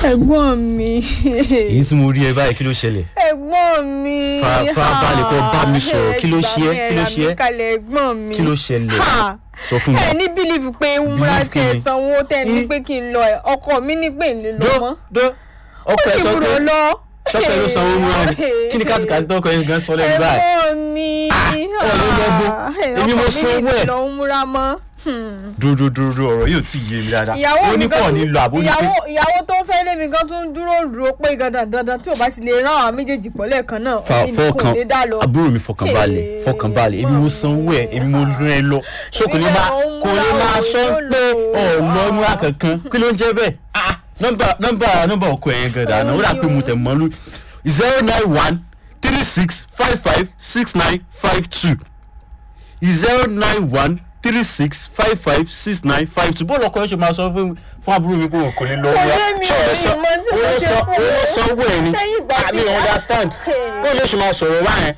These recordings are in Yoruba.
ẹ̀gbọ́n mi èyí tí mo rí ẹ báyìí kí ló ṣẹlẹ̀ ẹ̀gbọ́n mi Fa- farabalẹ̀ kó bá mi sọ̀rọ̀. Kí ló ṣe ẹ́? Kí ló ṣe ẹ́? ẹ gbà mí, ẹ rà mí kalẹ̀ ẹ̀gbọ́n mi kí ló ṣẹlẹ̀ Ha! sọ fún mi. ẹ ní bílíìfù pé múra Believe tí ẹ kí ni? sanwó tẹ ní Mm. pé kí n lọ ẹ ọkọ mi ní pé n lè lọ dó mọ́ dó ọkọ ẹ kí sọ n pé rò lọ. ṣọ́kẹ́ ló sanwó mú ẹ kí ni kátìkátì tó kọ yín gan sọ lẹ́nu báyìí. ẹ̀gbọ́n mi ọ̀ ló lọ bó. Èmi mo sanwó ẹ̀. lọ ń múra mọ́. Hmm. dúró dúró dúró ọ̀rọ̀ yóò tí ì yé mi dáadáa ìyàwó ó ní mi gan pọ̀ ní lọ àbó ní pé ìyàwó ìyàwó tó ń fẹ́ lé mi gan tún dúró dúró pé dandan dandan tí ò bá ti lè rán àwọn méjèèjì pọ̀ lẹ́ẹ̀kan náà fa èmi nìkan ò lè dá lọ. àbúrò mi fọkànbalẹ̀ Hey, fọkànbalẹ̀ èmi mo sanwó ẹ̀ èmi mo rán ẹ lọ so kò ní Èmi máa náà ń kò ní múra máa o, sọ yóò pé lò ó. ọ̀nà múra kankan kí ló ń jẹ́ bẹ́ẹ̀ Ah, nọ́mbà nọ́mbà nọ́mbà ọkọ ẹ̀ gan dáná ó dà pé mo tẹ̀ mọ́ lú zero nine one three six five five six nine five two zero nine one three six five five six nine five two bọ́ọ̀lù ọkọ ẹ̀ ṣe máa sọ fún fún àbúrò mi pé òun kò ní lọ Kò wá yé mi, ṣé ò ẹ rí sọ ìmọ̀ tí mo owó ṣe sọ fún owó un. sanwó ẹ̀ ni Lẹ́yìn ìgbà àmì tí- understand Hey. bọ́ọ̀lù ṣe máa sọ̀rọ̀ báyẹn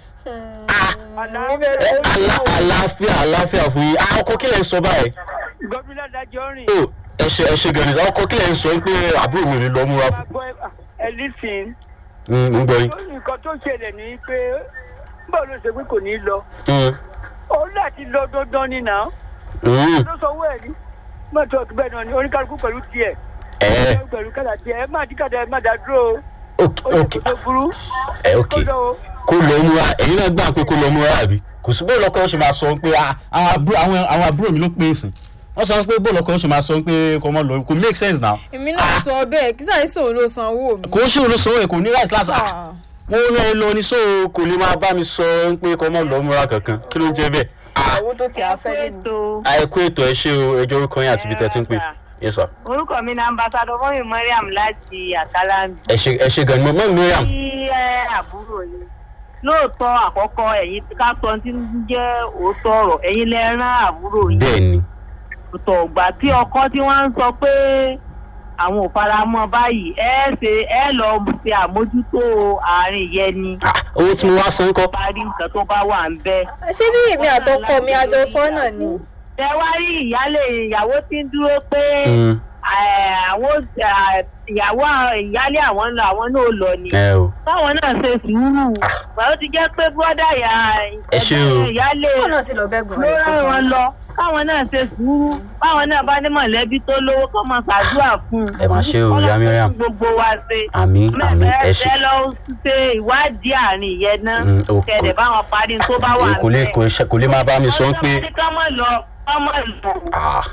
àlá àlàáfíà àlàáfíà fún yín àwọn ọkọ kílẹ̀ ń sọ báyìí. gómìnà dájọ́ rìn. ó ẹ ṣe ẹ ṣe gẹ̀rẹ́sì àwọn ọkọ kílẹ̀ ń sọ pé àbúrò mi ò ní lọ múra fún. àgbọ̀ ẹlísìn Mm, mo ń gbọ́ yín. nǹkan tó ṣẹlẹ̀ ní pé báwo ló ṣe pé kò ní lọ Mm, òun láti lọ dandan ni nà mm, ló sọ owó ẹ̀ ní mọ́tò bẹ́ẹ̀ náà ni oníkálukú pẹ̀lú tiẹ̀ ẹ pẹ̀lú kádà tiẹ̀ ẹ má díkàdà ẹ má dá dúró ok o ó ok yẹ kó tó burú ẹ ok kó lọ o. kó lọ múra ẹ̀yin náà gbà pé kó lọ múra àbí kò sí bóòlù ọkọ ṣe máa sọ pé ah, àwọn àbúrò àwọn àwọn àbúrò mi ló pé èsì wọ́n sọ pé bóòlù ọkọ ṣe máa sọ pé kò mọ́ lọ kò make sense now èmi náà sọ bẹ́ẹ̀ kí sáà sòrò ló sanwó mi. kò ń ṣe olóṣòwò ẹ̀ kò ní rice láti ah, mo rán ẹ lọ ní so kò lè máa bá mi sọ pé kò mọ́ lọ múra kankan kí ló ń jẹ́ bẹ́ẹ̀. Ah, owó tó ti àfẹ́ lé mi. àìkú ètò ẹ ṣe o ẹjọ́ orúkọ yín àti ibi tẹ́ ti ń pè yes sir. orúkọ mi ni ambassadọ fọyín mariam láti àkàlàndì ẹ ṣe ẹ ṣe gan ni mo mọ miriam. tí ẹ àbúrò yìí lóòótọ́ àkọ́kọ́ ẹ̀yin ká sọ tí ń jẹ́ òótọ́ ọ̀rọ̀ ẹ̀yin lẹ rán àbúrò yìí bẹ́ẹ̀ ni òótọ́ ọ̀gbà tí ọkọ tí wọ́n ń sọ pé àwọn ò fara mọ́ báyìí ẹ ṣe ẹ lọ ṣe àmójútó àárín yẹn ni Ah, owó tí mo wá san kọ́. parí nǹkan tó bá wà ń bẹ́ẹ̀. ṣé bí èmi àtọkọ mi àjọ sọ́nà ni. ẹ wá rí ìyálé ìyàwó tí ń dúró pé Mm, eh, àwọn eh, ìyàwó ìyálé àwọn ń lọ àwọn náà lọ ni ẹ o báwọn náà ṣe sùúrù báwo ti jẹ́ pé bọ́dà ìyá Ẹ ṣé o. ìyálé kó náà ti lọ bẹ́gùn ló rẹ̀ kó rán sanwó. wọn lọ káwọn náà ṣe sùúrù báwọn náà bá ní mọ̀lẹ́bí tó lówó kó máa ṣàdúrà fún un. ẹ máa ṣe o ìyá miriam. Ọlọ́run gbogbo wa ṣe. àmì àmì ẹ ṣe. ẹ lọ ṣe ìwádìí àárín yẹn náà Mm, o- kẹ̀dẹ̀ báwọn parí tó bá wà Èyí kò lè kò ṣe- kò lè máa bá mi sọ pé ọjọ́ ká mọ̀ lọ ká mọ̀ lọ. ah,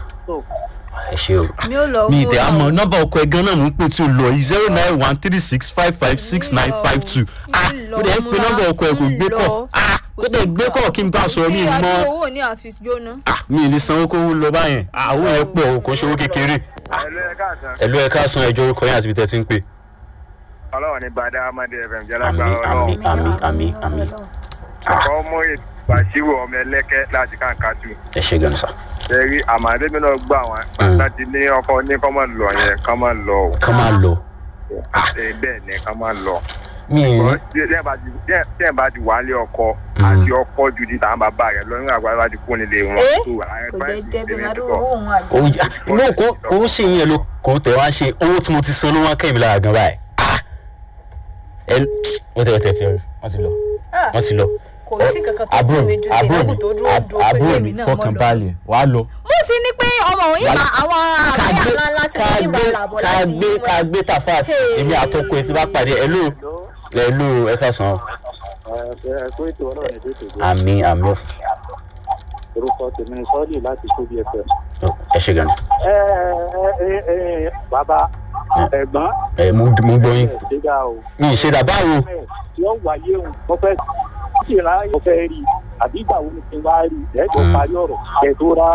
ẹ ṣe o. mi ò lọ mi owó ìtẹ̀ náà. àmọ́ nọ́mbà ọkọ ẹ̀ gan náà mò ń pè tí o lọ yìí zero nine one three six five five six nine five two ah lọ kó dẹ̀ ń pe múra, nọ́mbà ọkọ ẹ̀ kò ń gbé kọ̀ lọ. ah kó dẹ̀ gbé kọ̀ kí n bá a sọ̀rọ̀ mi bí mọ́ àdúgbò owó ní àfi jóná. ah mi ì ní sanwó kó wó lọ báyẹn ah owó yẹn pọ̀ o kò ṣe owó kékeré ẹlẹ́ ẹ̀ka àtàn ẹ̀lú ẹ̀ ká san ẹjọ́ orúkọ yín àti ibi tẹ́ ti ń pè. ọlọ́run ní bàdá amadi fm jẹ́ àmì lágbára àmì ọlọ́run àmì àmì àmì àkọ́ mú ìbàṣírò ọmọ ẹlẹ́kẹ́ láti kàǹkàtù ẹ ṣe gan sa ṣẹ́rí àmàdébí náà gbà wọ́n Mm. láti ní ọkọ ní kọ́ máa lọ yẹn kọ́ máa lọ o ká máa lọ. Ṣé bẹ́ẹ̀ ni kọ́ máa lọ. mi ì ní tí ẹ bá ti- tí ẹ- tí ẹ bá ti wà lé ọkọ Mm. àti ọkọ ju ti tàn bàbá rẹ lọ nígbà gbàgbà ti kú nílé wọn. Eh? tó àwọn kò jẹ́ fáìlì jẹ́ bí tèmi àdúgbò tó owó òun àjọ. ó yà no kò kò ń ṣe yẹn ló kò tẹ̀ wá ṣe owó tí mo ti san ló wá kẹ́mi lára gan báyìí ah ẹ wọ́n tẹ̀ wọ́n tẹ̀ tẹ̀ wọ́n ti lọ Ah, wọ́n ti lọ. kò sí kankan tó àbúrò tún mi mi ju sí àbúrò ìlọ́gùn mi tó dúró dúró pé àbúrò kémi mi náà fọkàn mọ́ lọ. balẹ̀ wàá lọ. mo sì ní pé ọmọ òun yìí máa àwọn ká àbúrò gbé ńlá ńlá tí ká wọ́n yìí gbé máa là bọ̀ ká láti gbé ká gbé tafat Hey. èmi àtọkọ ẹ ti bá pàdé ẹ ló ẹ ló ẹ ká sàn án. ẹ̀kọ́ ètò ọlọ́run ètò ètò ìgbà àmì àmì orúkọ tèmi ni sọ́ọ̀lì láti tóbi ẹ̀fẹ̀. ẹ ṣe gan ni. ẹ ẹ ẹ ẹ bàbá ẹ̀gbọ́n ẹ mo mo gbọ́ yín ẹ̀ ṣẹ́gà o. mi ì ṣe dàbá o. ẹ̀ tí ó wáyé o mo fẹ́ kí ìran mo fẹ́ rí i àbí ìgbà wo ni kí n wá rí i ẹ̀ tó Mm. parí ọ̀rọ̀ ẹ̀ tó rà